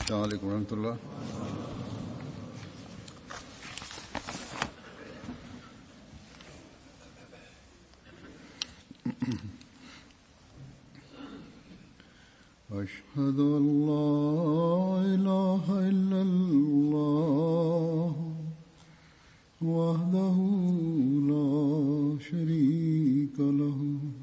السلام عليكم ورحمة الله أشهد أن لا إله إلا الله وحده لا شريك له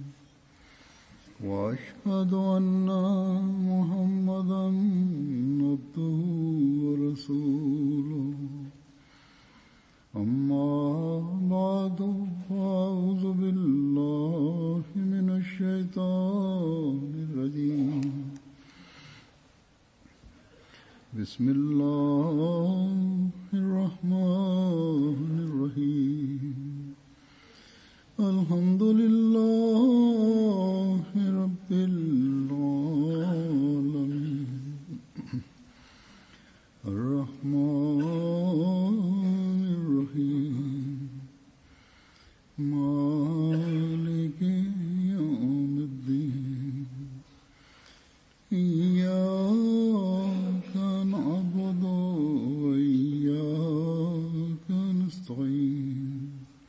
وأشهد أن محمدا عبده ورسوله أما بعد فأعوذ بالله من الشيطان الرجيم بسم الله الرحمن الرحيم الحمد لله رب العالمين الرحمن الرحيم مالك يوم الدين إياك نعبد وإياك نستعين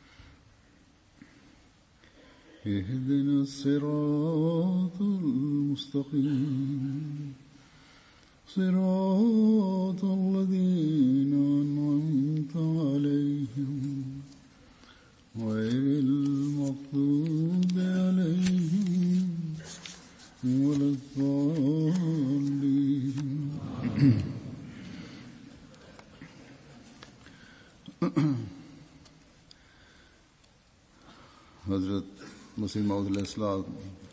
اهدنا الصراط المستقيم صراط الذين أنعمت عليهم غير المغضوب عليهم ولا الضالين حضرت مسلم السلام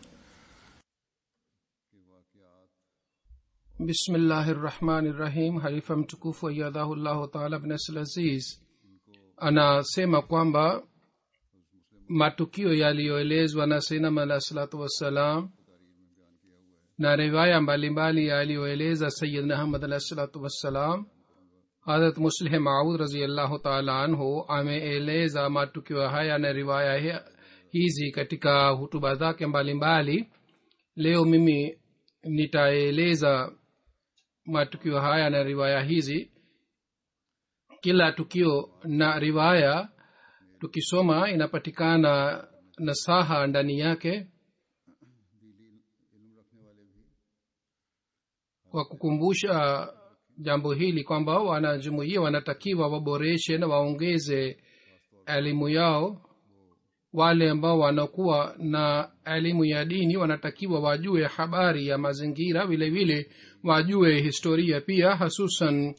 bismillahi rahmani rahim halifa mtukufu ayadhahullahu taala bnasl aziz anasema kwamba matukio yaliyoelezwa na sainam alah salatu wassalam na riwaya mbalimbali yaliyoeleza sayidna ahmad alah salatu wassalam harat muslih maud raziallahu taala anhu ameeleza matukio haya na riwaya hizi katika hutuba zake mbalimbali leo mimi nitaeleza matukio haya na riwaya hizi kila tukio na riwaya tukisoma inapatikana nasaha ndani yake kwa kukumbusha jambo hili kwamba wanajumuia wanatakiwa waboreshe na waongeze elimu yao wale ambao wanakuwa na elimu ya dini wanatakiwa wajue habari ya mazingira vile vile wajue historia pia hasusan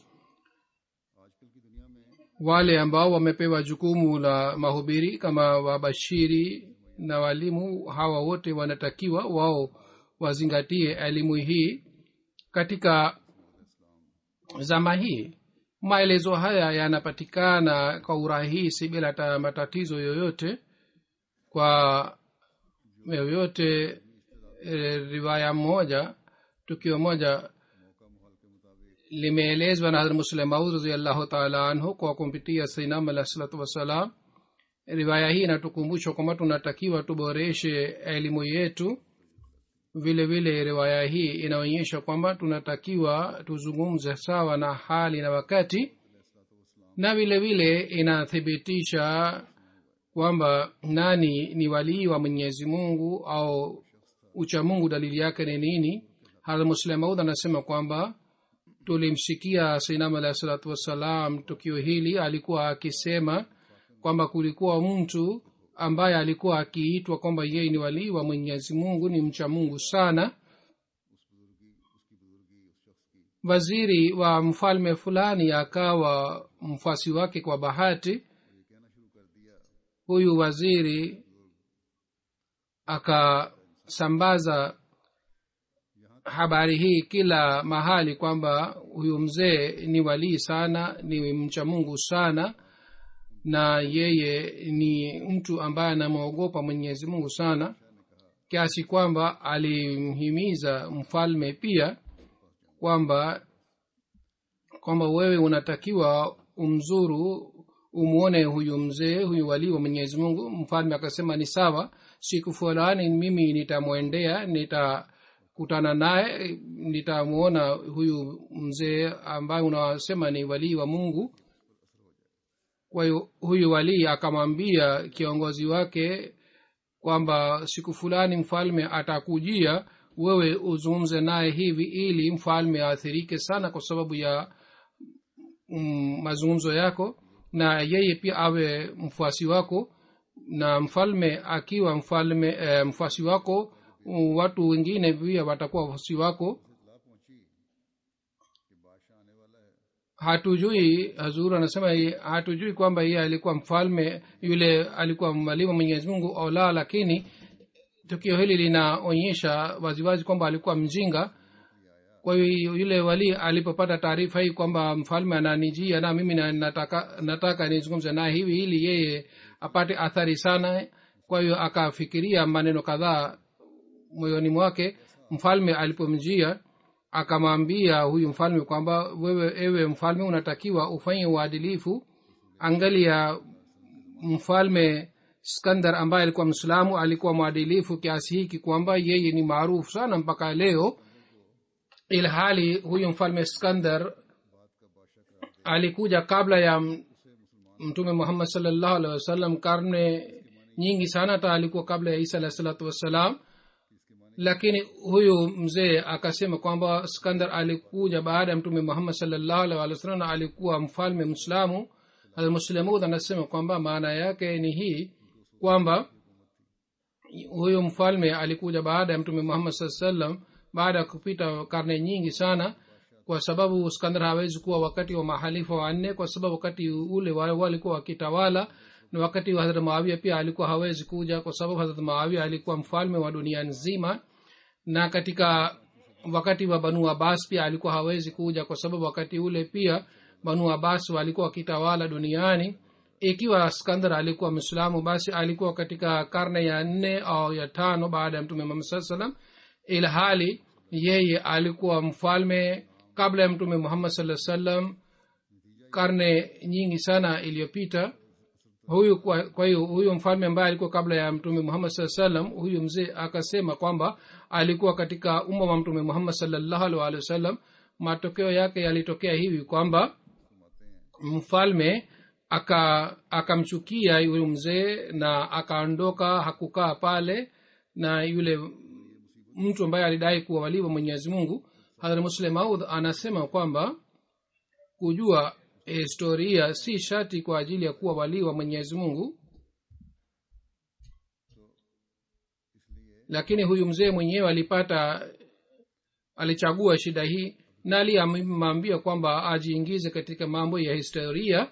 wale ambao wamepewa jukumu la mahubiri kama wabashiri na walimu hawa wote wanatakiwa wao wazingatie elimu hii katika zama hii maelezo haya yanapatikana kwa urahisi bila ta matatizo yoyote kwa yoyote e, riwaya moja tukio moja limeelezwa na hadrat muslim maud raziallahu taala anhu kwa kumpitia sainam alah salatu wassalam riwaya hii inatukumbusha kwamba tunatakiwa tuboreshe elimu yetu vile vile riwaya hii inaonyesha kwamba tunatakiwa tuzungumze sawa na hali na wakati na vile vile inathibitisha kwamba nani ni walii wa mwenyezi mungu au ucha mungu dalili yake ni nini hadha muslim maud anasema kwamba tulimsikia sainam alahi salatu wassalam tukio hili alikuwa akisema kwamba kulikuwa mtu ambaye alikuwa akiitwa kwamba yeye ni walii wa mwenyezi mungu ni mcha mungu sana waziri wa mfalme fulani akawa mfasi wake kwa bahati huyu waziri akasambaza habari hii kila mahali kwamba huyu mzee ni walii sana ni mcha mungu sana na yeye ni mtu ambaye anamwogopa mwenyezi mungu sana kiasi kwamba alimhimiza mfalme pia kwamba kwamba wewe unatakiwa umzuru umwone huyu mzee huyu walii wa mwenyezi mungu mfalme akasema ni sawa siku fulani mimi nitamwendea nita nitakutana naye nitamwona huyu mzee ambaye unasema ni walii wa mungu kwa hiyo huyu walii akamwambia kiongozi wake kwamba siku fulani mfalme atakujia wewe uzungumze naye hivi ili mfalme aathirike sana kwa sababu ya mm, mazungumzo yako na yeye pia awe mfuasi wako na mfalme akiwa mfalme eh, mfuasi wako mm, watu wengine pia watakuwa wafuasi wako hatujui hazuru anasema ye- hatujui kwamba yeye alikuwa mfalme yule alikuwa mwalimu mwenyezi mungu au la lakini tukio hili linaonyesha waziwazi kwamba alikuwa mjinga kwa hiyo yule wali alipopata taarifa hii kwamba mfalme ananijia na mimi na- nataka, nataka nizungumze naye hivi ili yeye apate athari sana kwa hiyo akafikiria maneno kadhaa moyoni mwake mfalme alipomjia akamwambia huyu mfalme kwamba wewe ewe mfalme unatakiwa ufanye uadilifu angalia mfalme skandar ambaye alikuwa mslamu alikuwa mwadilifu kiasi hiki kwamba yeye ni maarufu sana mpaka leo ilhali huyu mfalme skandar alikuja kabla ya m- mtume muhammad salllahu alehi wasallam karne nyingi sana hata alikuwa kabla ya isa alahi salatu wassalam lakini huyu mzee akasema kwamba skandar alikuja baada ya mtume muhammad salllahu alih walih wasallam na alikuwa mfalme mslamu almuslimud anasema kwamba maana yake ni hii kwamba huyu mfalme alikuja baada ya mtume muhammad saa salam baada ya kupita karne nyingi sana kwa sababu skandar hawezi kuwa wakati wa mahalifa wanne kwa sababu wakati ule wale walikuwa wakitawala na wakati wa hadrat maawia pia alikuwa hawezi kuja kwa sababu hadrat maawia alikuwa mfalme wa dunia nzima na katika wakati wa banu abbas pia alikuwa hawezi kuja kwa sababu wakati ule pia banu abbas walikuwa wakitawala duniani ikiwa skandar alikuwa mwislamu basi alikuwa katika karne ya nne au ya tano baada ya mtume muhammad saa salam ila hali yeye alikuwa mfalme kabla ya mtume muhammad saa salam karne nyingi sana iliyopita huyu kwa kwa hiyo huyu mfalme ambaye alikuwa kabla ya mtume muhammad saa salam huyu mzee akasema kwamba alikuwa katika umma wa mtume muhammad salllahu alih walih wasallam matokeo yake yalitokea hivi kwamba mfalme aka akamchukia yule mzee na akaondoka hakukaa pale na yule mtu ambaye alidai kuwa waliwa mwenyezi mungu hadhrat muslim maud anasema kwamba kujua historia si shati kwa ajili ya kuwa walii wa mwenyezi mungu lakini huyu mzee mwenyewe alipata alichagua shida hii na aliyemwambia kwamba ajiingize katika mambo ya historia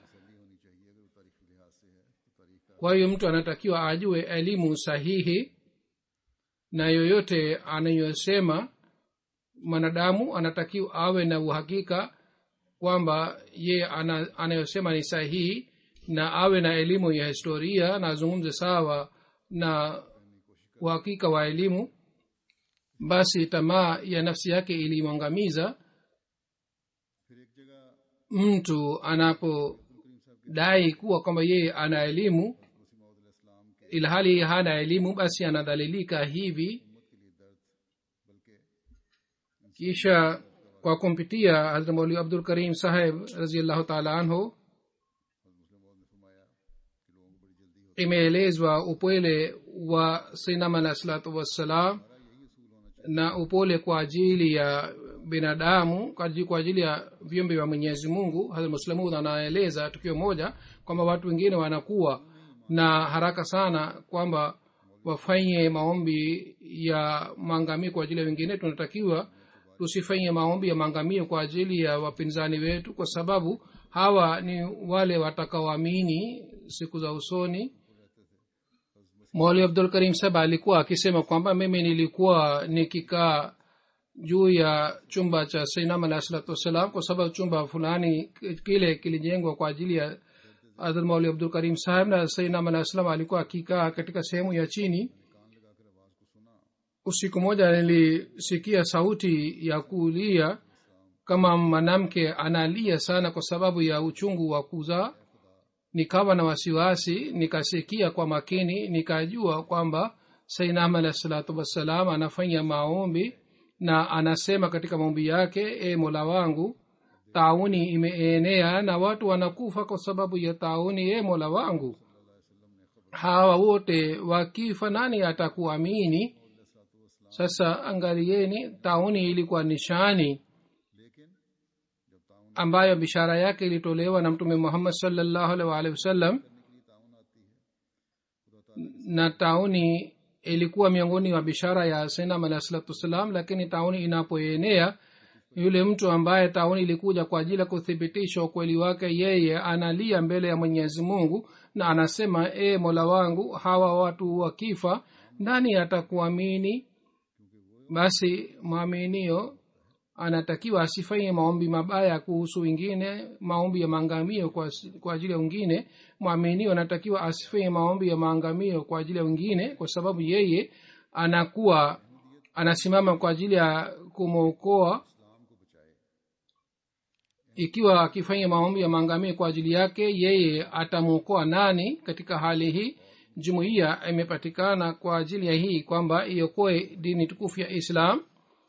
kwa hiyo mtu anatakiwa ajue elimu sahihi na yoyote anayosema mwanadamu anatakiwa awe na uhakika kwamba ye ana, anayosema ni sahihi na awe na elimu ya historia na azungumze sawa na uhakika wa elimu basi tamaa ya nafsi yake ilimwangamiza mtu anapodai kuwa kwamba yeye ana elimu ilhali hana elimu basi anadhalilika hivi kisha kwa kumpitia hazrat mauli abdul karim saheb raziallahu taala anhu imeelezwa upwele wa sinam alah salatu wassalam na upole kwa ajili ya binadamu kwa ajili- kwa ajili ya viumbe vya mwenyezi mungu hazrat muslamud anaeleza tukio moja kwamba watu wengine wanakuwa na haraka sana kwamba wafanye maombi ya maangamio kwa ajili ya wengine tunatakiwa tusifanye maombi ya maangamio kwa ajili ya wapinzani wetu kwa sababu hawa ni wale watakaoamini siku za usoni moli abdul karim saba alikuwa akisema kwamba mimi nilikuwa nikikaa juu ya chumba cha sainam alahi salatu wassalam kwa sababu chumba fulani kile kilijengwa kwa ajili ya hadhrat mauli abdul karim saheb na sainam alahi salam alikuwa akikaa katika sehemu ya chini usiku moja nilisikia sauti ya kulia kama mwanamke analia sana kwa sababu ya uchungu wa kuzaa nikawa na wasiwasi nikasikia kwa makini nikajua kwamba sainam alahi salatu wassalam anafanya maombi na anasema katika maombi yake e mola wangu tauni imeenea na watu wanakufa kwa sababu ya tauni e mola wangu hawa wote wakifa nani atakuamini sasa angalieni tauni ilikuwa nishani ambayo bishara yake ilitolewa na mtume muhammad salllahu alih waalihi wasallam na tauni ilikuwa miongoni wa bishara ya sainam alahi salatu wassalam lakini tauni inapoenea yule mtu ambaye tauni ilikuja kwa ajili ya kuthibitisha ukweli wake yeye analia mbele ya mwenyezi mungu na anasema e mola wangu hawa watu wakifa nani atakuamini basi mwaminio anatakiwa asifanye maombi mabaya kuhusu wengine maombi ya maangamio kwa, kwa ajili ya wengine mwaminio anatakiwa asifanye maombi ya maangamio kwa ajili ya wengine kwa sababu yeye anakuwa anasimama kwa ajili ya kumwokoa ikiwa akifanya maombi ya maangamio kwa ajili yake yeye atamwokoa nani katika hali hii jumuiya imepatikana kwa ajili ya hii kwamba iokoe dini tukufu ya islam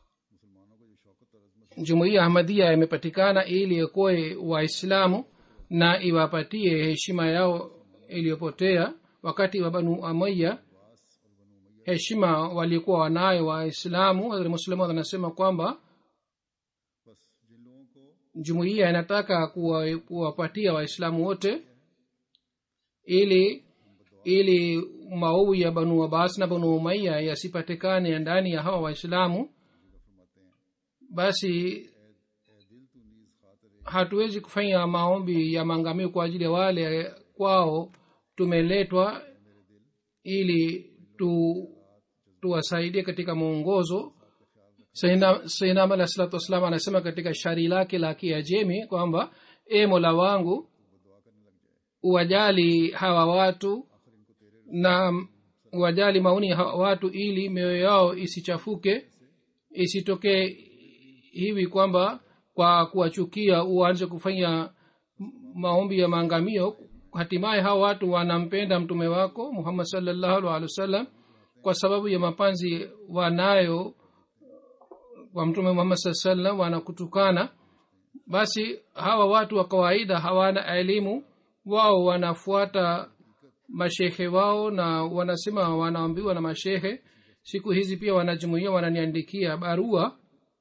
jumuiya ahmadia imepatikana ili iokoe waislamu na iwapatie heshima yao iliyopotea wakati wa banu amaya heshima walikuwa wanayo waislamu muslimu anasema kwamba jumuiya inataka kuwapatia waislamu wote ili ili maovu ya banu abbas na banu umaya yasipatikane ndani ya hawa waislamu basi hatuwezi kufanya maombi ya maangamio kwa ajili ya wale kwao tumeletwa ili tu tuwasaidie katika mwongozo sainam alah salatu wassalam anasema katika shari lake la kiajemi kwamba e mola wangu uwajali hawa watu na uwajali maoni ya hawa watu ili mioyo yao isichafuke isitokee hivi kwamba kwa kuwachukia uanze kufanya maombi ya maangamio hatimaye hawa watu wanampenda mtume wako muhammad salllahu alhi wasallam kwa sababu ya mapanzi wanayo wa mtume muhammad saa salam wanakutukana basi hawa watu wa kawaida hawana elimu wao wanafuata mashehe wao na wanasema wanaambiwa na mashehe siku hizi pia wanajumuia wananiandikia barua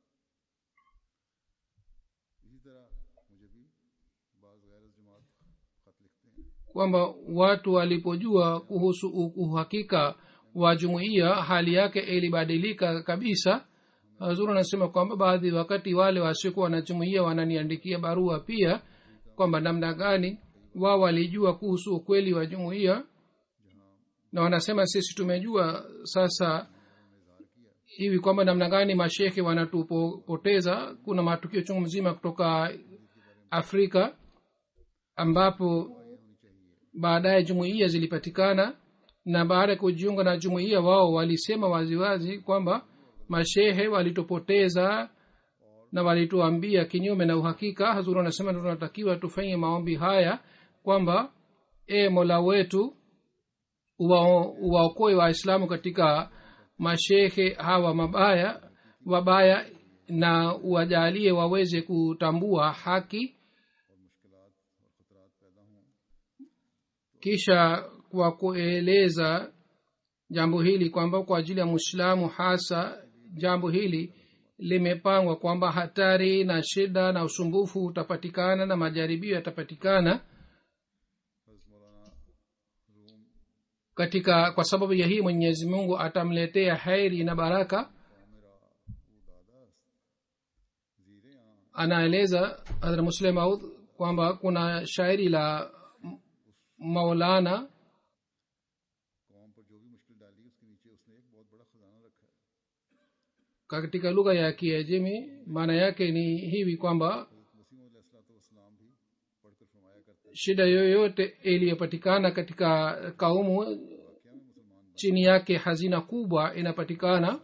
kwamba watu walipojua kuhusu uhakika wa jumuiya hali yake ilibadilika kabisa hazuru anasema kwamba baadhi wakati wale wasiokuwa wanajumuia wananiandikia barua pia kwamba namna gani wao walijua kuhusu ukweli wa jumuiya na wanasema sisi tumejua sasa hivi kwamba namna gani mashekhe wanatupoteza kuna matukio chungu mzima kutoka afrika ambapo baadaye jumuiya zilipatikana na baada ya kujiunga na jumuiya wao walisema waziwazi kwamba mashehe walitupoteza na walituambia kinyume na uhakika hazuru anasema tunatakiwa tufanye maombi haya kwamba e mola wetu uwaokoe waislamu katika mashehe hawa mabaya wabaya na uwajalie waweze kutambua haki kisha kwa kueleza jambo hili kwamba kwa ajili ya mwislamu hasa jambo hili limepangwa kwamba hatari na shida na usumbufu utapatikana na majaribio yatapatikana katika kwa sababu ya hii mwenyezi mungu atamletea heri na baraka anaeleza hadra muslim aud kwamba kuna shairi la maulana katika lugha ya kiajemi maana yake ni hivi kwamba shida yoyote iliyopatikana katika kaumu chini yake hazina kubwa inapatikana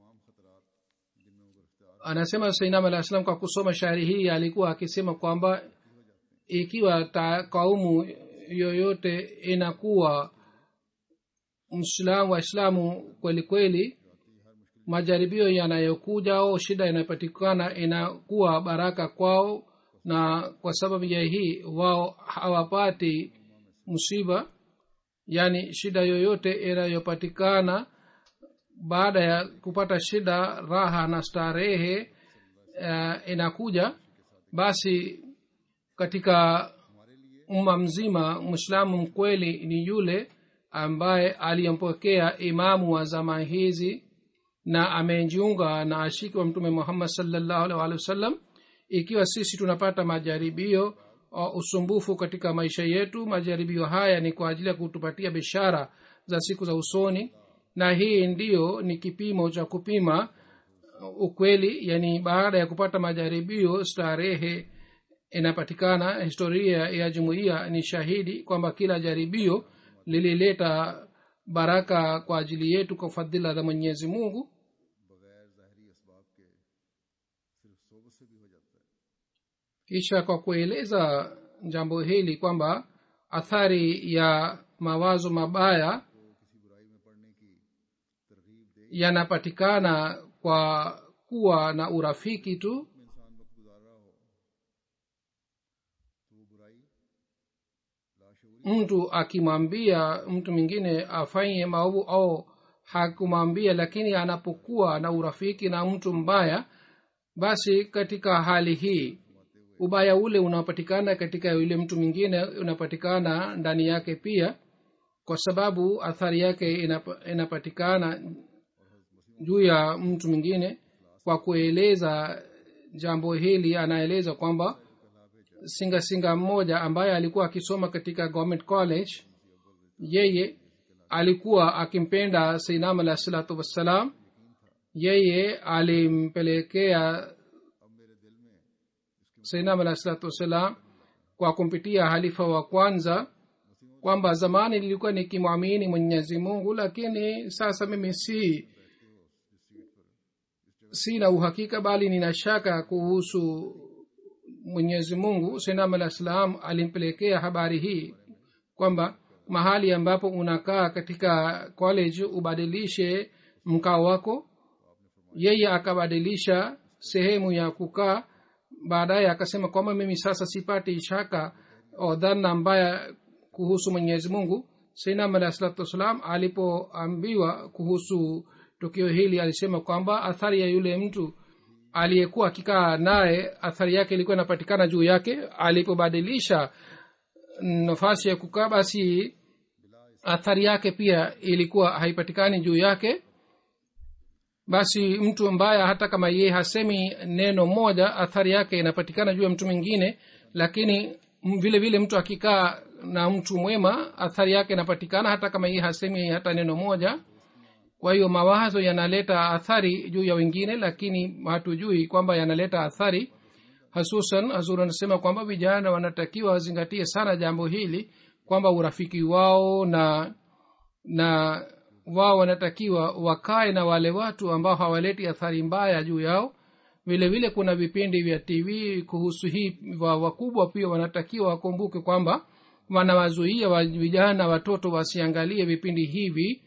anasema sainam alah salam kwa kusoma shairi hii alikuwa akisema kwamba ikiwa ta kaumu yoyote inakuwa mslamu waislamu kweli kweli majaribio yanayokuja au shida inayopatikana inakuwa baraka kwao na kwa sababu ya hii wao hawapati msiba yaani shida yoyote inayopatikana baada ya kupata shida raha na starehe uh, inakuja basi katika umma mzima mwislamu mkweli ni yule ambaye aliyempokea imamu wa zama hizi na amejiunga na ashiki wa mtume muhammad salllahu alih walih wasallam ikiwa sisi tunapata majaribio o usumbufu katika maisha yetu majaribio haya ni kwa ajili ya kutupatia bishara za siku za usoni na hii ndiyo ni kipimo cha kupima ukweli yani baada ya kupata majaribio starehe inapatikana historia ya jumuiya ni shahidi kwamba kila jaribio lilileta baraka kwa ajili yetu kwa fadhila za mwenyezi mungu बगैर ज़ाहरी इसबाब के सिर्फ सोबत से भी हो जाता है kisha kwa kueleza jambo hili kwamba athari ya mawazo mabaya तो किसी बुराई में पड़ने की तरगीब दे yanapatikana kwa kuwa na urafiki tu में इंसान वक्त गुजार रहा हो तो वो बुराई लाशूरी mtu akimwambia mtu mwingine afanye maovu au hakumwambia lakini anapokuwa na urafiki na mtu mbaya basi katika hali hii ubaya ule unapatikana katika yule mtu mwingine unapatikana ndani yake pia kwa sababu athari yake inap, inapatikana juu ya mtu mwingine kwa kueleza jambo hili anaeleza kwamba singa singa mmoja ambaye alikuwa akisoma katika government college yeye alikuwa akimpenda seinam alah salatu wassalam yeye alimpelekea seinam alah salatu wassalam kwa kumpitia halifa wa kwanza kwamba zamani nilikuwa nikimwamini mwenyezi mungu lakini sasa mimi si sina uhakika bali nina shaka kuhusu mwenyezi mungu senam alah salam alimpelekea habari hii kwamba mahali ambapo unakaa katika college ubadilishe mkao wako yeye akabadilisha sehemu ya kukaa baadaye akasema kwamba mimi sasa sipati shaka o dhana mbaya kuhusu mwenyezi mungu sainam alah salatu wassalam alipoambiwa kuhusu tukio hili alisema kwamba athari ya yule mtu aliyekuwa akikaa naye athari yake ilikuwa inapatikana juu yake alipobadilisha nafasi ya kukaa basi athari yake pia ilikuwa haipatikani juu yake basi mtu mbaya hata kama yeye hasemi neno moja athari yake inapatikana juu ya mtu mwingine lakini m- vile vile mtu akikaa na mtu mwema athari yake inapatikana hata kama yeye hasemi hata neno moja kwa hiyo mawazo yanaleta athari juu ya wengine lakini hatujui kwamba yanaleta athari hasusan hazur anasema kwamba vijana wanatakiwa wazingatie sana jambo hili kwamba urafiki wao na na wao wanatakiwa wakae na wale watu ambao hawaleti athari mbaya juu yao vile vile kuna vipindi vya tv kuhusu hii wa wakubwa pia wanatakiwa wakumbuke kwamba wanawazuia wa vijana watoto wasiangalie vipindi hivi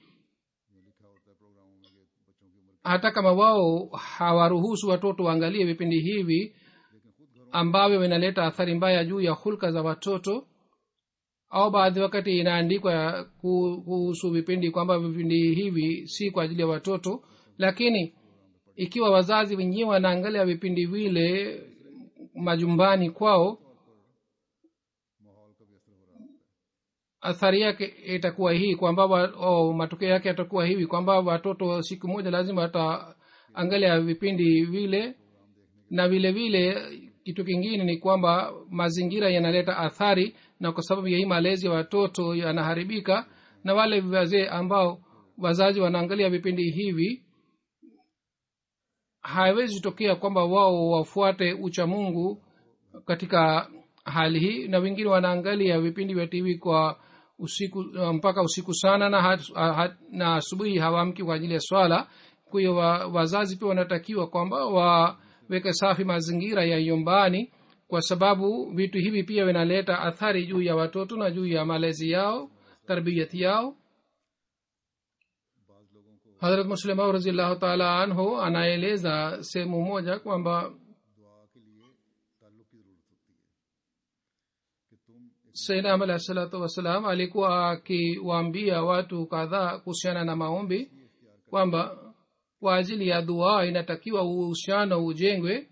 hata kama wao hawaruhusu watoto waangalie vipindi hivi ambavyo vinaleta athari mbaya juu ya hulka za watoto au baadhi wakati inaandikwa ku- kuhusu vipindi kwamba vipindi hivi si kwa ajili ya watoto lakini ikiwa wazazi wenyewe wanaangalia vipindi vile majumbani kwao athari yake itakuwa hii kwamba wa- oh, matokeo yake yatakuwa hivi kwamba watoto siku moja lazima wataangalia vipindi vile na vile vile kitu kingine ni kwamba mazingira yanaleta athari na kwa sababu ya hii malezi ya watoto yanaharibika na wale wazee ambao wazazi wanaangalia vipindi hivi haiwezi tokea kwamba wao wafuate ucha mungu katika hali hii na wengine wanaangalia vipindi vya tv kwa usiku mpaka usiku sana na, hat, hat, na asubuhi hawamki kwa ajili ya swala kwa hiyo wa, wazazi pia wanatakiwa kwamba waweke safi mazingira ya nyumbani kwa sababu vitu hivi pia vinaleta athari juu ya watoto na juu ya malezi yao tarbiyati yao harat muslimau raziallahu taala anhu anaeleza sehemu moja kwamba दुआ के लिए ताल्लुक की जरूरत होती है कि तुम एक sainam alahi salatu wassalam alikuwa akiwaambia watu kadhaa kuhusiana na maombi kwamba kwa ajili ya dua inatakiwa uhusiano ujengwe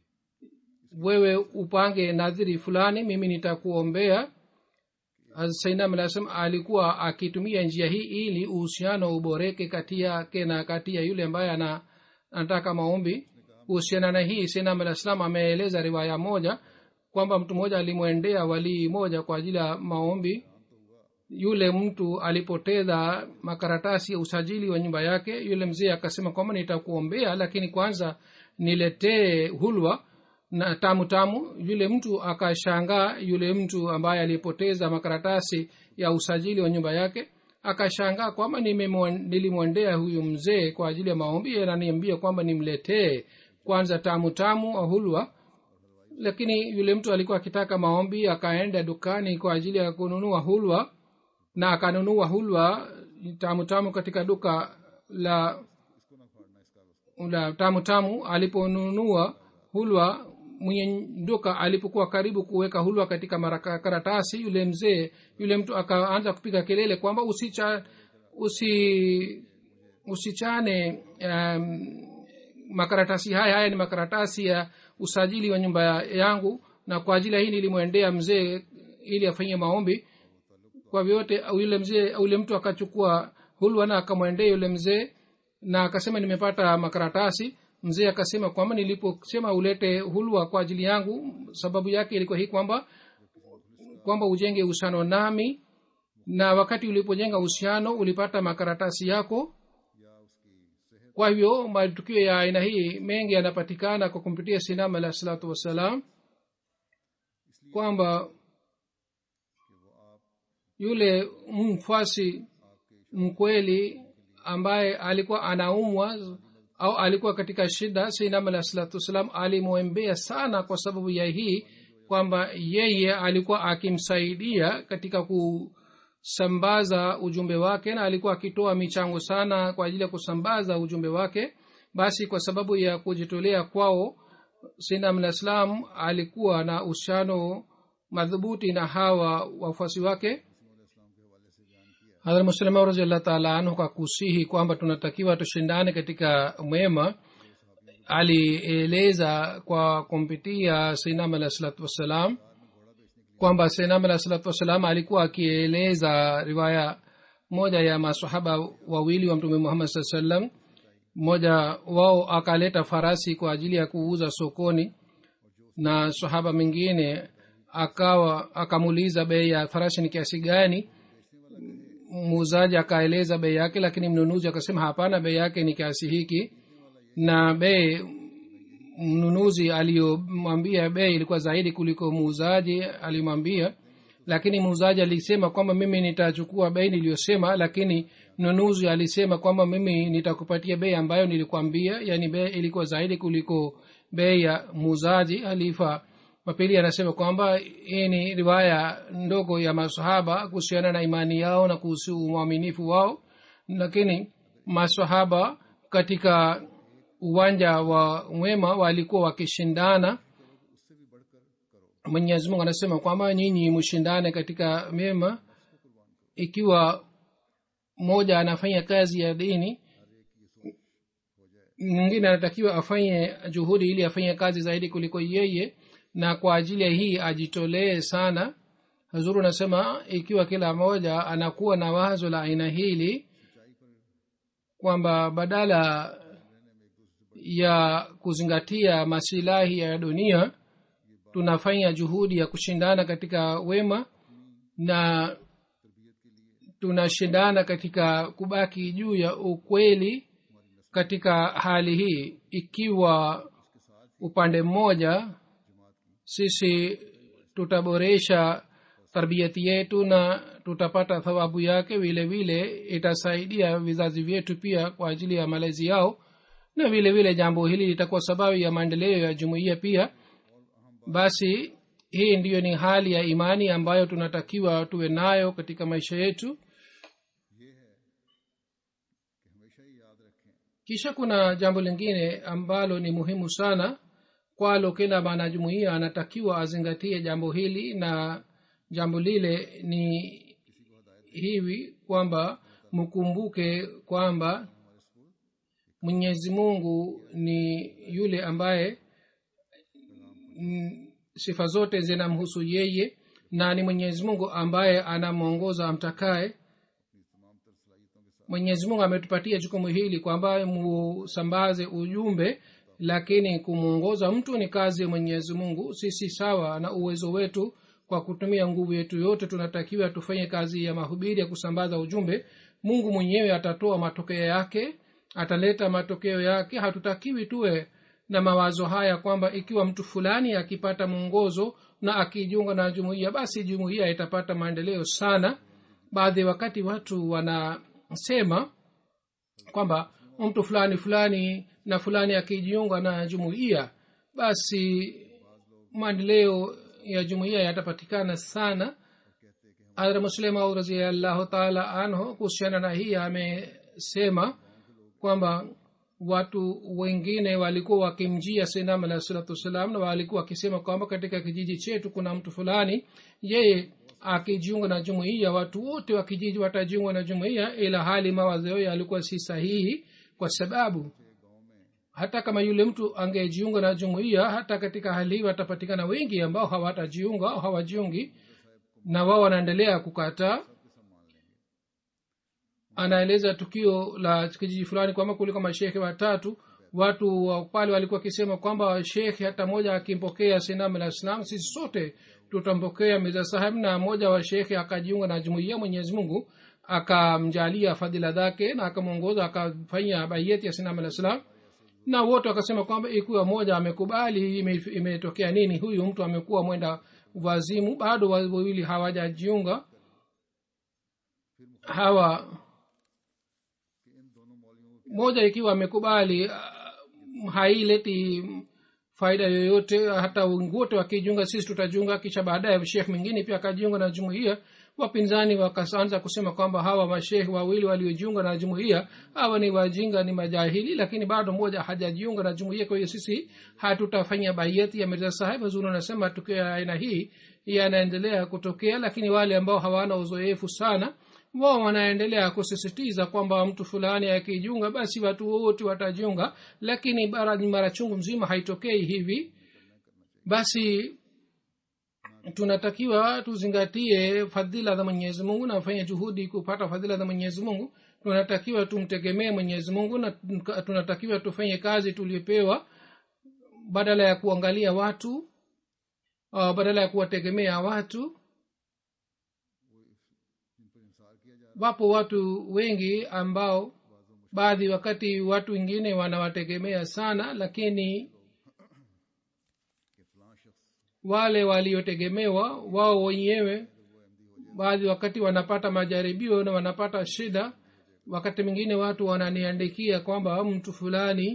wewe upange nadhiri fulani mimi nitakuombea sainam alah salam alikuwa akitumia njia hii ili uhusiano uboreke kati yake na kati ya yule ambaye ana anataka maombi kuhusiana na hii sainam alah salam ameeleza riwaya moja kwamba mtu mmoja alimwendea walii moja kwa ajili ya maombi yule mtu alipoteza makaratasi ya usajili wa nyumba yake yule mzee akasema kwamba nitakuombea lakini kwanza niletee hulwa na tamu tamu yule mtu akashangaa yule mtu ambaye alipoteza makaratasi ya usajili wa nyumba yake akashangaa kwamba nimemwon- nilimwendea huyu mzee kwa ajili ya maombi yeye ananiambia kwamba nimletee kwanza tamu tamu au hulwa lakini yule mtu alikuwa akitaka maombi akaenda dukani kwa ajili ya kununua hulwa na akanunua hulwa tamu tamu katika duka la la tamu tamu aliponunua hulwa mwenye duka alipokuwa karibu kuweka hulwa katika maraka- karatasi yule mzee yule mtu akaanza kupiga kelele kwamba usicha usi usichane um, makaratasi haya haya ni makaratasi ya usajili wa nyumba ya- yangu na kwa ajili ya hii nilimwendea mzee ili afanyie maombi kwa vyote yule mzee yule mtu akachukua hulwa na akamwendea yule mzee na akasema nimepata makaratasi mzee akasema kwamba niliposema ulete hulwa kwa ajili yangu sababu yake ilikuwa hii kwamba kwamba ujenge uhusiano nami na wakati ulipojenga uhusiano ulipata makaratasi yako kwa hivyo matukio ya aina hii mengi yanapatikana kwa kumpitia sinam alah salatu wassalam kwamba yule mfasi mkweli ambaye alikuwa anaumwa au alikuwa katika shida sinam alah salatu wassalam alimwembea sana kwa sababu ya hii kwamba yeye alikuwa akimsaidia katika kusambaza ujumbe wake na alikuwa akitoa michango sana kwa ajili ya kusambaza ujumbe wake basi kwa sababu ya kujitolea kwao sinam alah salam alikuwa na uhusiano madhubuti na hawa wafuasi wake hadhrat muslima raziallah taala anhu kwa kusihi kwamba tunatakiwa tushindane katika mwema alieleza kwa kumpitia sainam alah salatu wassalam kwamba sainam alah salatu wassalam alikuwa akieleza riwaya moja ya masahaba wawili wa mtume muhammad saa sallam mmoja wao akaleta farasi kwa ajili ya kuuza sokoni na sahaba mwingine akawa akamuuliza bei ya farasi ni kiasi gani muuzaji akaeleza bei yake lakini mnunuzi akasema hapana bei yake ni kiasi hiki na bei mnunuzi aliyomwambia bei ilikuwa zaidi kuliko muuzaji alimwambia lakini muuzaji alisema kwamba mimi nitachukua bei niliyosema lakini mnunuzi alisema kwamba mimi nitakupatia bei ambayo nilikwambia yani bei ilikuwa zaidi kuliko bei ya muuzaji halifa mapili anasema kwamba hii ni riwaya ndogo ya masahaba kuhusiana na imani yao na kuhusu uaminifu wao lakini masahaba katika uwanja wa mwema walikuwa wakishindana mwenyezi mungu anasema kwamba nyinyi mshindane katika mema ikiwa mmoja anafanya kazi ya dini mwingine anatakiwa afanye juhudi ili afanye kazi zaidi kuliko yeye na kwa ajili ya hii ajitolee sana hazuru anasema ikiwa kila mmoja anakuwa na wazo la aina hili kwamba badala ya kuzingatia masilahi ya dunia tunafanya juhudi ya kushindana katika wema na tunashindana katika kubaki juu ya ukweli katika hali hii ikiwa upande mmoja sisi tutaboresha tarbiyati yetu na tutapata thawabu yake vile vile itasaidia vizazi vyetu pia kwa ajili ya malezi yao na vile vile jambo hili litakuwa sababu ya maendeleo ya jumuiya pia basi hii ndiyo ni hali ya imani ambayo tunatakiwa tuwe nayo katika maisha yetu हमेशा ही याद रखें kisha kuna jambo lingine ambalo ni muhimu sana kwalo kila mwanajumuia anatakiwa azingatie jambo hili na jambo lile ni hivi kwamba mkumbuke kwamba mwenyezi mungu ni yule ambaye mm, sifa zote zinamhusu yeye na ni mwenyezi mungu ambaye anamwongoza amtakaye mwenyezi mungu ametupatia jukumu hili kwamba musambaze ujumbe lakini kumwongoza mtu ni kazi ya mwenyezi mungu sisi sawa na uwezo wetu kwa kutumia nguvu yetu yote tunatakiwa tufanye kazi ya mahubiri ya kusambaza ujumbe mungu mwenyewe atatoa matokeo yake ataleta matokeo yake hatutakiwi tuwe na mawazo haya kwamba ikiwa mtu fulani akipata mwongozo na akijiunga na jumuiya basi jumuiya itapata maendeleo sana baadhi ya wakati watu wanasema kwamba mtu fulani fulani na fulani akijiunga na jumuiya basi maendeleo ya jumuiya yatapatikana sana hadra muslima raziallahu taala anhu kuhusiana na hii amesema kwamba watu wengine walikuwa wakimjia sinam alahi salatu wassalam na walikuwa wakisema kwamba katika kijiji chetu kuna mtu fulani yeye akijiunga na jumuiya watu wote wa kijiji watajiunga na jumuiya ila hali mawazo yao yalikuwa si sahihi kwa sababu hata kama yule mtu angejiunga na jumuiya hata katika hali hii watapatikana wengi ambao hawatajiunga au hawajiungi na wao wanaendelea kukataa anaeleza tukio la kijiji fulani kwamba kuliko mashekhe watatu watu wa pale walikuwa wakisema kwamba shekhe hata moja akimpokea sinam la islam sisi sote tutampokea mirza saheb na mmoja wa shekhe akajiunga na jumuiya mwenyezi mungu akamjalia fadhila zake na akamwongoza akafanya baiyeti ya sinam la islam na wote wakasema kwamba ikiwa moja amekubali imetokea ime nini huyu mtu amekuwa mwenda wazimu bado wawili hawajajiunga hawa moja ikiwa amekubali uh, haileti faida yoyote hata wote wakijiunga sisi tutajiunga kisha baadaye shekh mwingine pia akajiunga na jumuiya wapinzani wakaanza kusema kwamba hawa mashekh wawili waliojiunga na jumuiya hawa ni wajinga ni majahili lakini bado mmoja hajajiunga na jumuiya kwa hiyo sisi hatutafanya baiyeti ya mirza sahib huzuri anasema tukio ya aina hii yanaendelea kutokea lakini wale ambao hawana uzoefu sana wao wanaendelea kusisitiza kwamba mtu fulani akijiunga basi watu wote watajiunga lakini mara chungu mzima haitokei hivi basi tunatakiwa tuzingatie fadhila za mwenyezi mungu na fanye juhudi kupata fadhila za mwenyezi mungu tunatakiwa tumtegemee mwenyezi mungu na tunatakiwa tufanye kazi tuliopewa badala ya kuangalia watu uh, badala ya kuwategemea watu wapo watu wengi ambao baadhi wakati watu wengine wanawategemea sana lakini wale waliotegemewa wao wenyewe baadhi wakati wanapata majaribio na wanapata shida wakati mwingine watu wananiandikia kwamba mtu fulani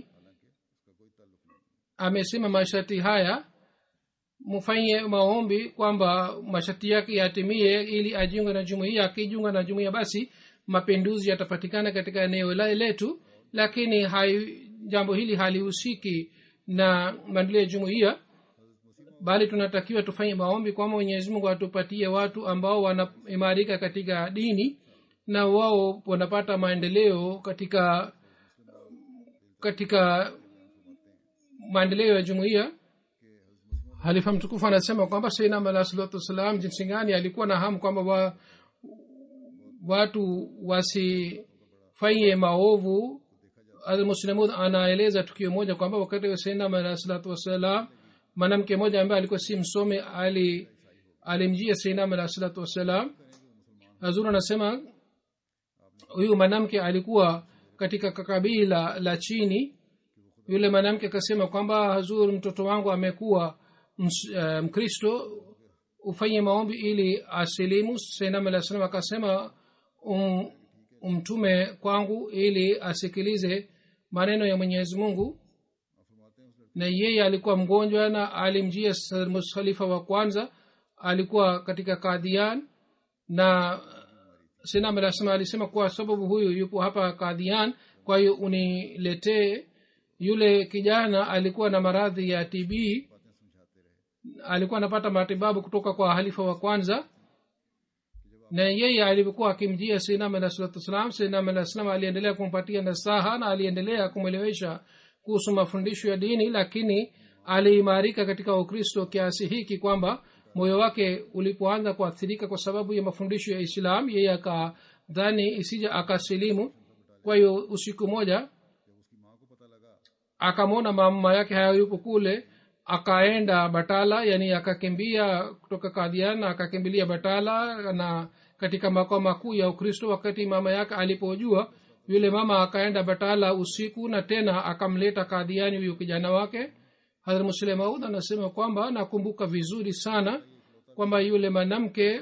amesema masharti haya mfanye maombi kwamba masharti yake yatimie ili ajiunge na jumuia akijiunga na jumuia basi mapinduzi yatapatikana katika eneo letu lakini hai, jambo hili halihusiki na maendeleo ya jumuia bali tunatakiwa tufanye maombi kwamba mwenyezi mungu atupatie watu ambao wanaimarika katika dini na wao wanapata maendeleo katika katika maendeleo ya jumuiya halifa mtukufu anasema kwamba sainam alah salatu wassalam jinsi gani alikuwa na hamu kwamba wa, watu wasifanye maovu almuslimud anaeleza tukio moja kwamba wakati wa sainam alah salatu wassalam mwanamke mmoja ambaye alikuwa si msome ali alimjia sainam alah salatu wassalam hazur anasema huyu mwanamke alikuwa katika kabila la chini yule mwanamke akasema kwamba hazur mtoto wangu amekuwa mkristo um, ufanye maombi ili asilimu sainam alah salam akasema um, umtume kwangu ili asikilize maneno ya mwenyezi mungu na yeye alikuwa mgonjwa na alimjia khalifa wa kwanza alikuwa katika kadhian na sinam alah salam alisema kwa sababu huyu yupo hapa kadhian kwa hiyo uniletee yule kijana alikuwa na maradhi ya tb alikuwa anapata matibabu kutoka kwa halifa wa kwanza na yeye alivyokuwa akimjia sinam alah salatu wassalam sinam alah salam aliendelea kumpatia nasaha na aliendelea kumwelewesha kuhusu mafundisho ya dini lakini aliimarika katika ukristo kiasi hiki kwamba moyo wake ulipoanza kuathirika kwa sababu ya mafundisho ya islam yeye akadhani isija akasilimu kwa hiyo usiku moja akamwona mama yake hayayupo kule akaenda batala yani akakimbia kutoka kadhian na akakimbilia batala na katika makao makuu ya ukristo wakati mama yake alipojua yule mama akaenda batala usiku na tena akamleta kadhiani huyu kijana wake hadhrat muslim maud anasema kwamba nakumbuka vizuri sana kwamba yule mwanamke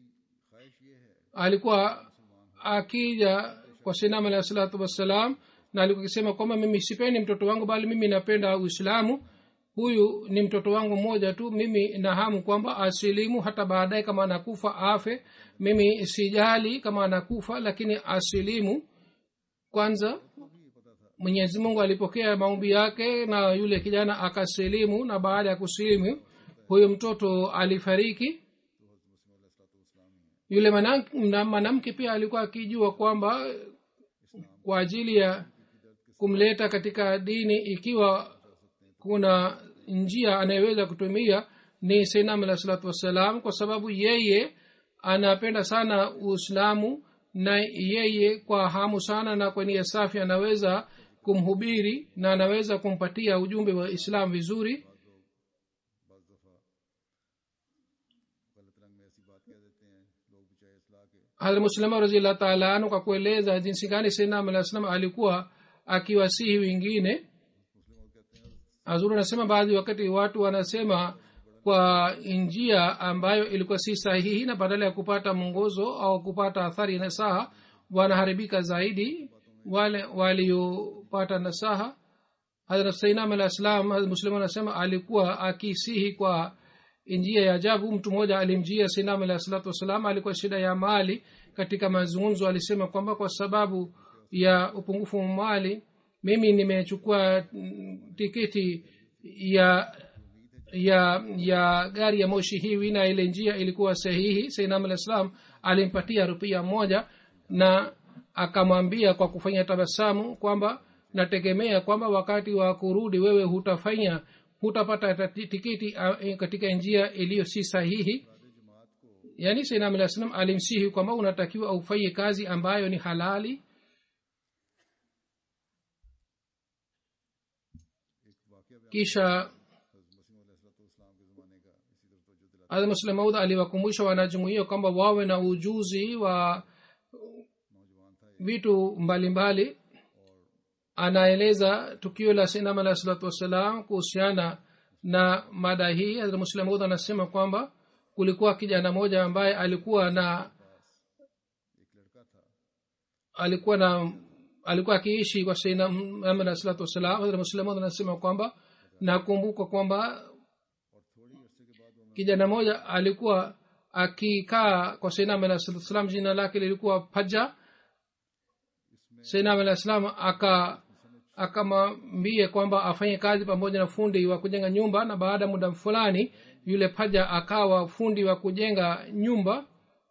alikuwa akija kwa sinam alahi salatu wassalam na alikuwa akisema kwamba mimi sipendi mtoto wangu bali mimi napenda uislamu huyu ni mtoto wangu mmoja tu mimi nahamu kwamba asilimu hata baadaye kama anakufa afe mimi sijali kama anakufa lakini asilimu kwanza mwenyezi mungu alipokea maombi yake na yule kijana akasilimu na baada ya kusilimu huyo mtoto alifariki yule mwanamke pia alikuwa akijua kwamba kwa ajili ya kumleta katika dini ikiwa kuna njia anayeweza kutumia ni sainam alah salatu wassalam kwa sababu yeye anapenda sana uislamu na yeye kwa hamu sana na kwa nia safi anaweza kumhubiri na anaweza kumpatia ujumbe wa islam vizuri hadrat muslima raziallah taala anu kwa kueleza jinsi gani sainam alah salam alikuwa akiwasihi wengine azuru anasema baadhi wakati watu wanasema kwa njia ambayo ilikuwa si sahihi na badala ya kupata mwongozo au kupata athari nasaha wanaharibika zaidi wale waliopata nasaha hadrat sainam alah salam muslim anasema alikuwa akisihi kwa njia ya ajabu mtu mmoja alimjia sainam alah salatu wassalam alikuwa shida ya mali katika mazungumzo alisema kwamba kwa sababu ya upungufu wa mali mimi nimechukua tiketi ya ya ya gari ya moshi hivi na ile njia ilikuwa sahihi sainam alah salam alimpatia rupia moja na akamwambia kwa kufanya tabasamu kwamba nategemea kwamba wakati wa kurudi wewe hutafanya hutapata tiketi katika njia iliyo si sahihi yaani sainam alah salam alimsihi kwamba unatakiwa aufanye kazi ambayo ni halali kisha hadrat maud aliwakumbusha wanajumuia kwamba wawe na ujuzi wa vitu mbalimbali anaeleza tukio la sinam alah salatu wassalam kuhusiana na mada hii hadrat maud anasema kwamba kulikuwa kijana moja ambaye alikuwa na alikuwa na alikuwa akiishi kwa sainam alah salatu wassalam hadrat muslim anasema kwamba nakumbuka kwamba kijana moja alikuwa akikaa kwa sainam alah salatu wassalam jina lake lilikuwa paja sainam alah salam aka akamwambie kwamba afanye kazi pamoja na fundi wa kujenga nyumba na baada ya muda fulani yule paja akawa fundi wa kujenga nyumba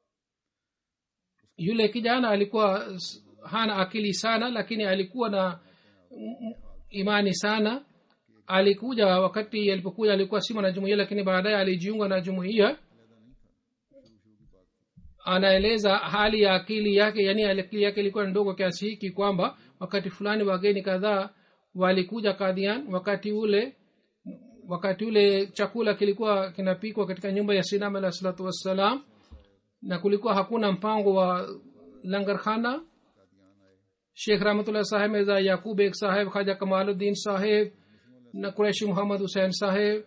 yule kijana alikuwa hana akili sana lakini alikuwa na imani sana alikuja wakati alipokuja alikuwa si mwanajumuia lakini baadaye alijiunga na jumuia anaeleza hali ya akili yake yani akili yake ilikuwa ndogo kiasi hiki kwamba wakati fulani wageni kadhaa walikuja kadhian wakati ule wakati ule chakula kilikuwa kinapikwa katika nyumba ya sinam alah salatu wassalam na kulikuwa hakuna mpango wa langarkhana shekh rahmatullah saheb mirza yakub ek saheb khaja kamaluddin saheb na kureshi muhammad husein saheb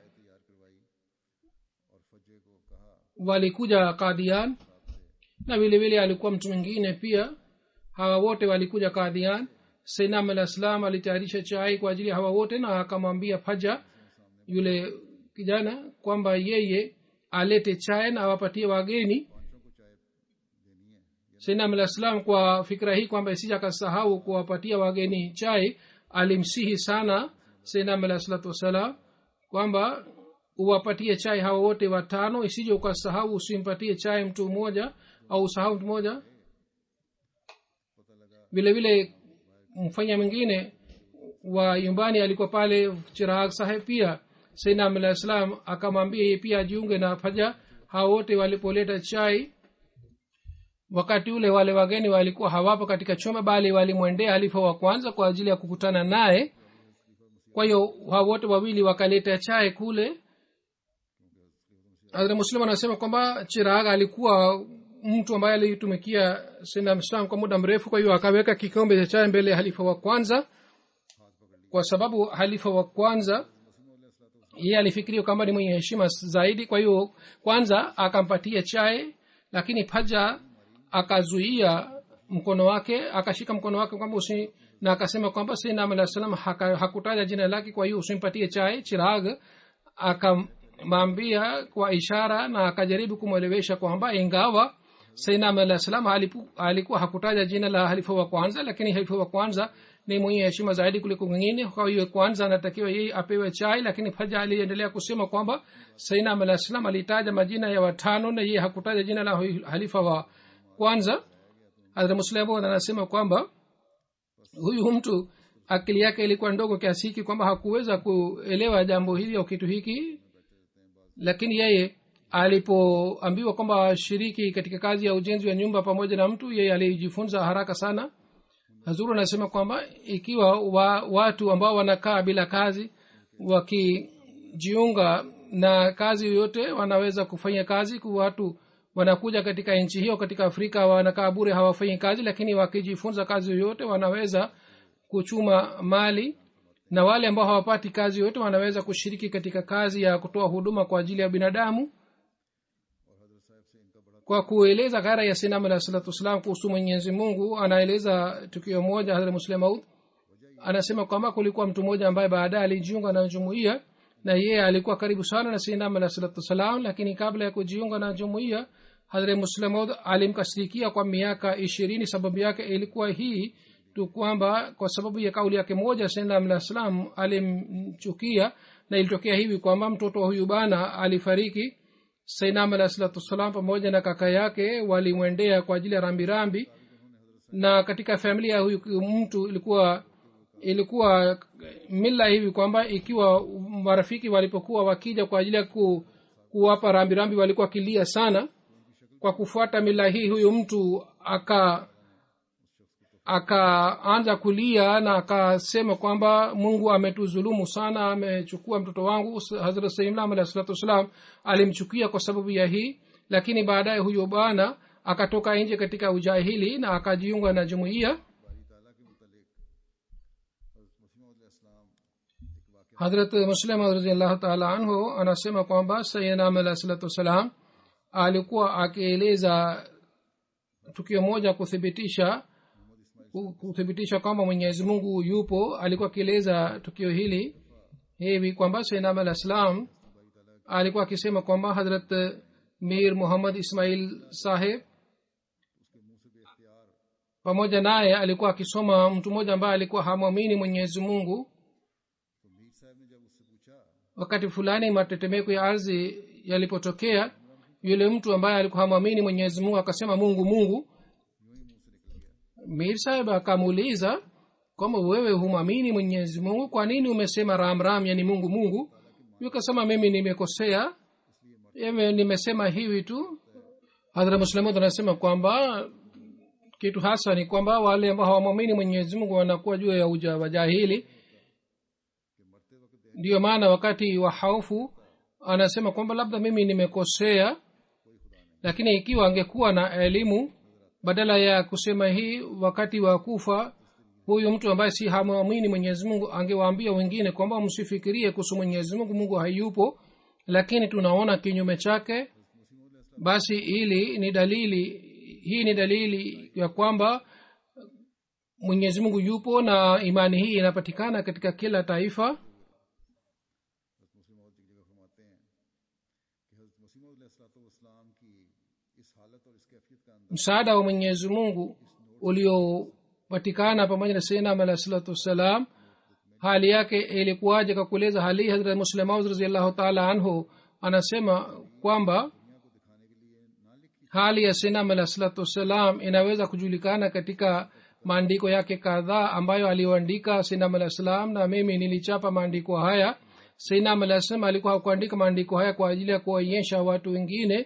walikuja kadian na vile vile alikuwa mtu mwingine pia hawa wote walikuja kadhian sainam alah salam alitayarisha chai kwa ajili ya hawa wote na akamwambia faja yule kijana kwamba yeye alete chai na awapatie wageni sainam alah salam kwa fikira hii kwamba isija akasahau kuwapatia wageni chai alimsihi sana sainam alah salatu wassalam kwamba uwapatie chai hawa wote watano isije ukasahau usimpatie chai mtu mmoja au usahau mtu mmoja vile vile mfanya mwingine wa nyumbani alikuwa pale chirag saheb pia sainam alah salam akamwambia yeye pia ajiunge na faja hao wote walipoleta chai wakati ule wale wageni walikuwa hawapo katika chumba bali walimwendea halifa wa kwanza kwa ajili ya kukutana naye kwa hiyo hao wote wawili wakaleta chai kule hadhra muslim anasema kwamba chirag alikuwa mtu ambaye alitumikia sinamslam kwa muda mrefu kwa hiyo akaweka kikombe cha chai mbele ya halifa wa kwanza kwa sababu halifa wa kwanza yeye alifikiria kwamba ni mwenye heshima zaidi kwa hiyo kwanza akampatia chai lakini paja akazuia mkono wake akashika mkono wake kwamba usi na akasema kwamba sinam alah salam haka, hakutaja jina lake kwa hiyo usimpatie chai chirag akamwambia kwa ishara na akajaribu kumwelewesha kwamba ingawa sainam alah salam alikuwa hakutaja jina la halifa wa kwanza lakini halifa wa kwanza ni mwenye heshima zaidi kuliko wengine kwa hiyo kwanza anatakiwa yeye apewe chai lakini faja aliendelea kusema kwamba sainam alah salam alitaja majina ya watano na yeye hakutaja jina la halifa wa kwanza hadra muslimud anasema kwamba huyu mtu akili yake ilikuwa ndogo kiasi hiki kwamba hakuweza kuelewa jambo hili au kitu hiki lakini yeye alipoambiwa kwamba ashiriki katika kazi ya ujenzi wa nyumba pamoja na mtu yeye alijifunza haraka sana hazuru anasema kwamba ikiwa wa, watu ambao wanakaa bila kazi wakijiunga na kazi yoyote wanaweza kufanya kazi kwa watu wanakuja katika nchi hiyo katika afrika wanakaa bure hawafanyi kazi lakini wakijifunza kazi yoyote wanaweza kuchuma mali na wale ambao hawapati kazi yoyote wanaweza kushiriki katika kazi ya kutoa huduma kwa ajili ya binadamu kwa kueleza ghara ya sinam alah salatu wassalam kuhusu mwenyezi mungu anaeleza tukio moja hadhra muslemaud anasema kwamba kulikuwa mtu mmoja ambaye baadaye alijiunga na jumuiya na yeye alikuwa karibu sana na sinam alah salatu wassalam lakini kabla ya kujiunga na jumuiya hadhre muslemod alimkasirikia kwa miaka ishirini sababu yake ilikuwa hii tu kwamba kwa sababu ya kauli yake moja sinam alah salam alimchukia na ilitokea hivi kwamba mtoto wa huyu bana alifariki sainam alah salatu wassalam pamoja na kaka yake walimwendea kwa ajili ya rambirambi na katika familia ya huyu mtu ilikuwa ilikuwa mila hivi kwamba ikiwa marafiki walipokuwa wakija kwa ajili ya ku, kuwapa rambirambi walikuwa wakilia sana kwa kufuata mila hii huyu mtu aka akaanza kulia na akasema kwamba mungu ametuzulumu sana amechukua mtoto wangu hazrat saimlam alah salatu wassalam alimchukia kwa sababu ya hii lakini baadaye huyo bwana akatoka nje katika ujahili na akajiunga na jumuiya hadrat muslim raziallahu taala anhu anasema kwamba sayidnam alah salatu wassalam alikuwa akieleza tukio moja kuthibitisha kuthibitisha kwamba mwenyezi mungu yupo alikuwa akieleza tukio hili hivi kwamba sainam alah salam alikuwa akisema kwamba hadrat mir muhammad ismail saheb pamoja naye alikuwa akisoma mtu mmoja ambaye alikuwa hamwamini mwenyezi mungu wakati fulani matetemeko ya ardhi yalipotokea yule mtu ambaye alikuwa hamwamini mwenyezi mungu akasema mungu mungu mir saheb akamuuliza kwamba wewe humwamini mwenyezi mungu kwa nini umesema ram ram yani mungu mungu akasema mimi nimekosea nimesema hivi tu hadhra muslimud anasema kwamba kitu hasa ni kwamba wale ambao hawamwamini mwenyezi mungu wanakuwa juu ya uja wajahili ndiyo maana wakati wa haufu anasema kwamba labda mimi nimekosea lakini ikiwa angekuwa na elimu badala ya kusema hii wakati wa kufa huyu mtu ambaye si hamwamini mwenyezi mungu angewaambia wengine kwamba msifikirie kuhusu mwenyezi mungu mungu hayupo lakini tunaona kinyume chake basi ili ni dalili hii ni dalili ya kwamba mwenyezi mungu yupo na imani hii inapatikana katika kila taifa मुस्लिम की इस हालत और इस कैफियत का अंदाज msaada wa mwenyezi mungu uliopatikana pamoja na sainam alah salatu wassalam hali yake ilikuwaje kwa kueleza hali hii hazrat muslemaud raziallahu taala anhu anasema kwamba hali ya sinam alah salatu wassalam inaweza kujulikana katika maandiko yake kadhaa ambayo aliyoandika sinam alah salam na mimi nilichapa maandiko haya sinam alah salam alikuwa hakuandika maandiko haya kwa ajili ya kuwaonyesha watu wengine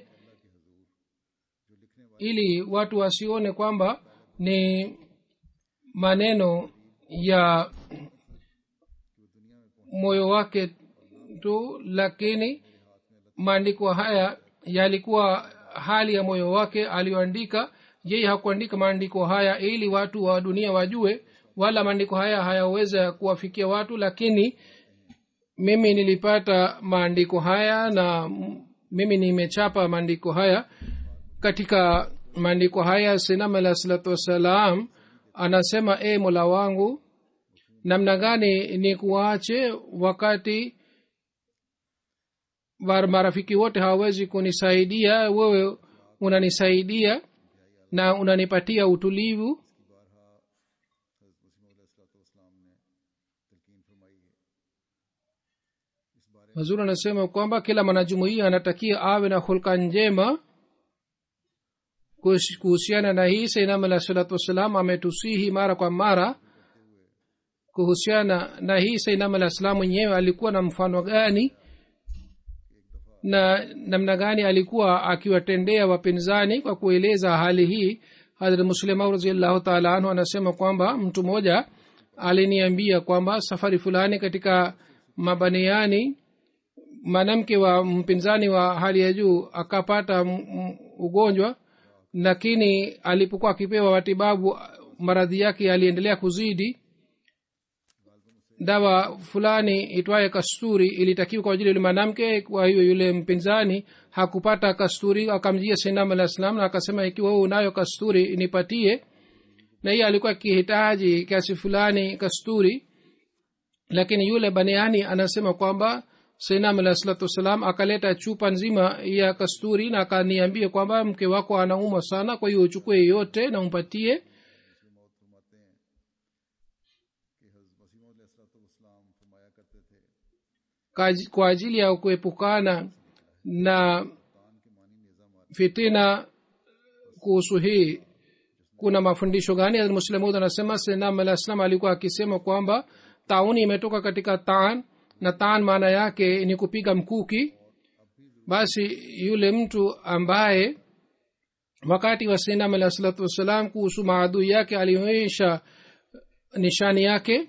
ili watu wasione kwamba ni maneno ya moyo wake tu lakini maandiko haya yalikuwa hali ya moyo wake aliyoandika yeye hakuandika maandiko haya ili watu wa dunia wajue wala maandiko haya hayaweza kuwafikia watu lakini mimi nilipata maandiko haya na mimi nimechapa maandiko haya katika maandiko haya sinam alah salatu wassalam anasema e mola wangu namna gani ni kuache wakati war marafiki wote hawawezi kunisaidia wewe unanisaidia na unanipatia utulivu mazuri anasema kwamba kila mwanajumuia anatakia awe na hulka njema kuhusiana na hii sainam alah salatu wassalam ametusihi mara kwa mara kuhusiana na hii sainam alah salam mwenyewe alikuwa na mfano gani na namna gani alikuwa akiwatendea wapinzani kwa kueleza hali hii hadrat muslimau raziallahu taala anhu anasema kwamba mtu mmoja aliniambia kwamba safari fulani katika mabaniani mwanamke wa mpinzani wa hali ya juu akapata ugonjwa lakini alipokuwa akipewa matibabu maradhi yake aliendelea kuzidi dawa fulani itwaye kasturi ilitakiwa kwa ajili yule mwanamke kwa hiyo yule mpinzani hakupata kasturi akamjia sinam alah salam na akasema ikiwa huu unayo kasturi nipatie na hiye alikuwa akihitaji kiasi fulani kasturi lakini yule baniani anasema kwamba sainam alah salatu wassalam akaleta chupa nzima ya kasturi na akaniambia kwamba mke wako anaumwa sana kwa hiyo uchukue yote na umpatie kwa ajili ya kuepukana na fitina kuhusu hii kuna mafundisho gani muslimud anasema senam alah salam alikuwa akisema kwamba tauni imetoka katika taan na taan maana yake ni kupiga mkuki basi yule mtu ambaye wakati wa sinam alah salatu wassalam kuhusu maadui yake alionyesha nishani yake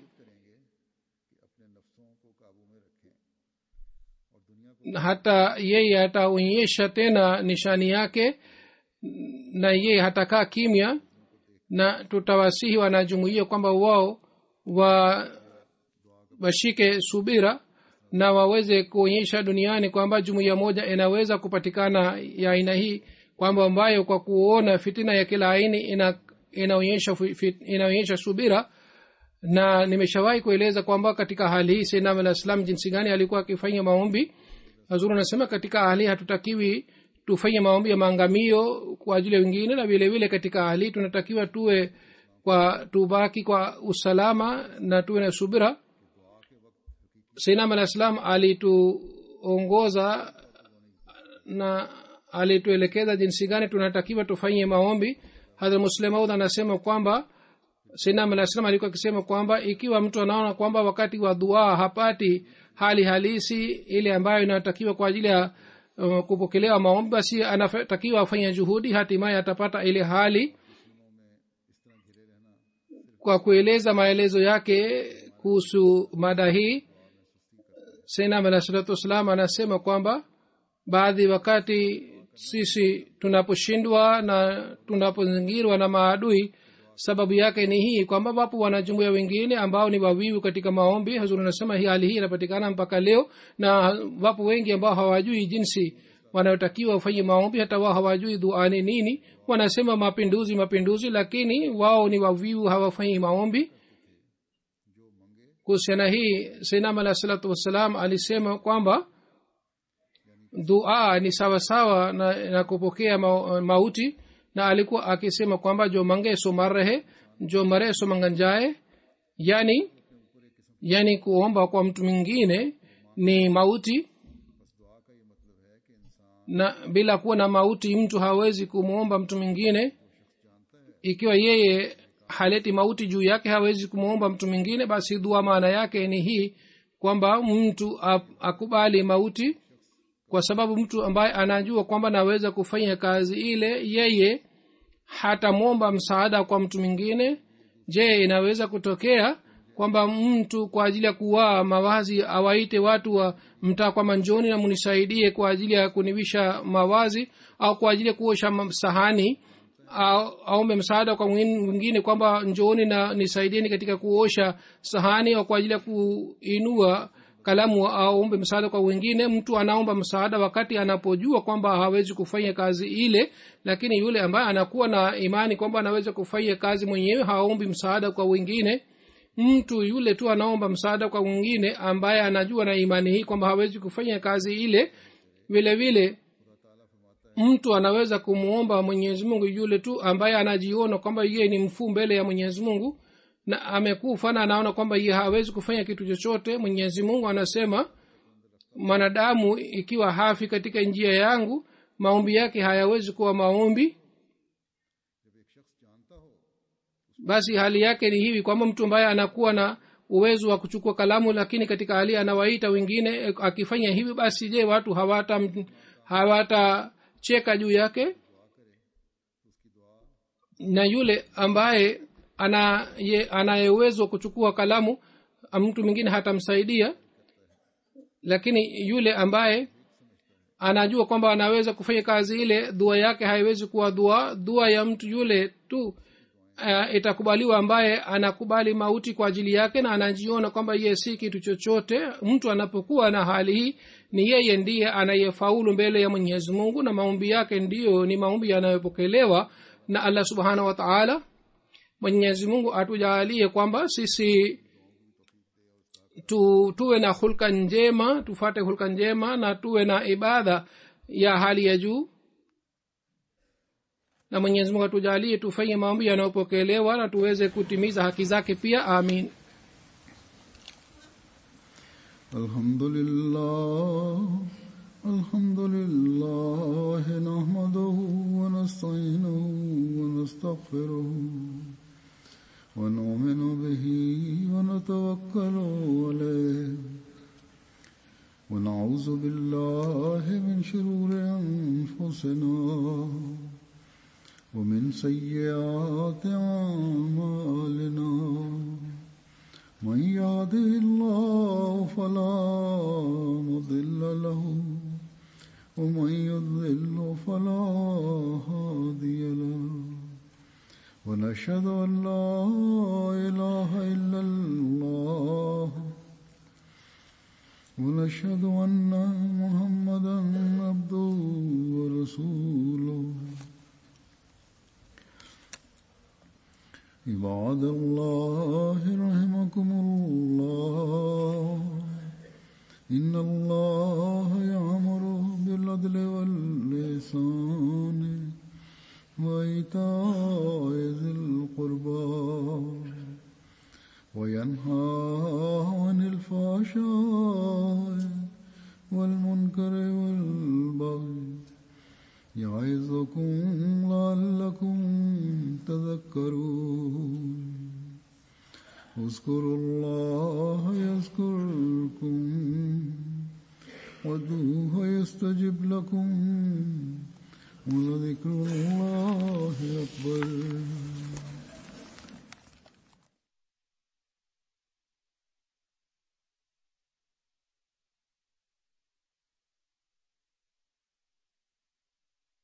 hata yeye ataonyesha tena nishani yake na yeye hatakaa kimya na tutawasihi wanajumuia kwamba wao wa washike subira na waweze kuonyesha duniani kwamba jumuiya moja inaweza kupatikana ya aina hii kwamba ambayo kwa kuona fitina ya kila aini ina, inaonyesha, fit, inaonyesha subira na nimeshawahi kueleza kwamba katika hali hii sainam alah salam jinsi gani alikuwa akifanya maombi hazuru anasema katika hali hatutakiwi tufanye maombi ya maangamio kwa ajili ya wengine na vile vile katika hali tunatakiwa tuwe kwa tubaki kwa usalama na tuwe na subira sainam alah salam alituongoza na alituelekeza jinsi gani tunatakiwa tufanye maombi hadhra muslemaud anasema kwamba sainam alah salam alikuwa akisema kwamba ikiwa mtu anaona kwamba wakati wa dua hapati hali halisi ile ambayo inatakiwa kwa ajili ya uh, kupokelewa maombi basi anatakiwa afanya juhudi hatimaye atapata ile hali kwa kueleza maelezo yake kuhusu mada hii senam alah salatu wassalam anasema kwamba baadhi wakati sisi tunaposhindwa na tunapozingirwa na maadui sababu yake ni hii kwamba wapo wanajumuia wengine ambao ni wavivu katika maombi hazuri anasema hii hali hii inapatikana mpaka leo na wapo wengi ambao hawajui jinsi wanayotakiwa wafanye maombi hata wao hawajui duani nini wanasema mapinduzi mapinduzi lakini wao ni wavivu hawafanyi maombi kuhusiana hii sainam alah salatu wassalam alisema kwamba dua ni sawasawa na, na kupokea ma, mauti na alikuwa akisema kwamba jo mange so mar rahe jo mare so mangan jae yani yani kuomba kwa mtu mwingine ni mauti na bila kuwa na mauti mtu hawezi kumwomba mtu mwingine ikiwa yeye haleti mauti juu yake hawezi kumwomba mtu mwingine basi dua maana yake ni hii kwamba mtu akubali mauti kwa sababu mtu ambaye anajua kwamba naweza kufanya kazi ile yeye hatamwomba msaada kwa mtu mwingine je inaweza kutokea kwamba mtu kwa ajili ya kuwaa mawazi awaite watu wa mtaa kwa manjoni na munisaidie kwa ajili ya kunivisha mawazi au kwa ajili ya kuosha sahani aombe msaada kwa mwingine kwamba njooni na nisaidieni katika kuosha sahani au kwa ajili ya kuinua kalamu aombe msaada kwa wengine mtu anaomba msaada wakati anapojua kwamba hawezi kufanya kazi ile lakini yule ambaye anakuwa na imani kwamba anaweza kufanya kazi mwenyewe haombi msaada kwa wengine mtu yule tu anaomba msaada kwa mwingine ambaye anajua na imani hii kwamba hawezi kufanya kazi ile vile vile mtu anaweza kumwomba mwenyezi mungu yule tu ambaye anajiona kwamba yeye ni mfuu mbele ya mwenyezi mungu na amekufa na anaona kwamba ye hawezi kufanya kitu chochote mwenyezi mungu anasema mwanadamu ikiwa hafi katika njia yangu maombi yake hayawezi kuwa maombi basi hali yake ni hivi kwamba mtu ambaye anakuwa na uwezo wa kuchukua kalamu lakini katika hali anawaita wengine akifanya hivi basi je watu hawata hawatacheka juu yake na yule ambaye ana ye, anaye uwezo wa kuchukua kalamu mtu mwingine hatamsaidia lakini yule ambaye anajua kwamba anaweza kufanya kazi ile dua yake haiwezi kuwa dua dua ya mtu yule tu uh, itakubaliwa ambaye anakubali mauti kwa ajili yake na anajiona kwamba yeye si kitu chochote mtu anapokuwa na hali hii ni yeye ndiye anayefaulu mbele ya mwenyezi mungu na maombi yake ndiyo ni maombi yanayopokelewa na allah subhanahu wa taala mwenyezi mungu atujaalie kwamba sisi tu, tuwe na hulka njema tufate hulka njema na tuwe na ibada ya hali ya juu na mwenyezi mungu atujalie tufanye maombi yanayopokelewa na tuweze kutimiza haki zake pia amin الحمد لله الحمد لله نحمده ونستعينه ونستغفره ونؤمن به ونتوكل عليه ونعوذ بالله من شرور انفسنا ومن سيئات اعمالنا من يهده الله فلا مضل له ومن يضلل فلا هادي له ونشهد ان لا اله الا الله ونشهد ان محمدا عبده ورسوله عباد الله رحمكم الله إن الله يأمر بالعدل واللسان وإيتاء ذي القربى وينهى عن الفحشاء والمنكر والبغي يعظكم لعلكم تذكرون اذكروا الله يذكركم وادعوه يستجب لكم ولذكر الله أكبر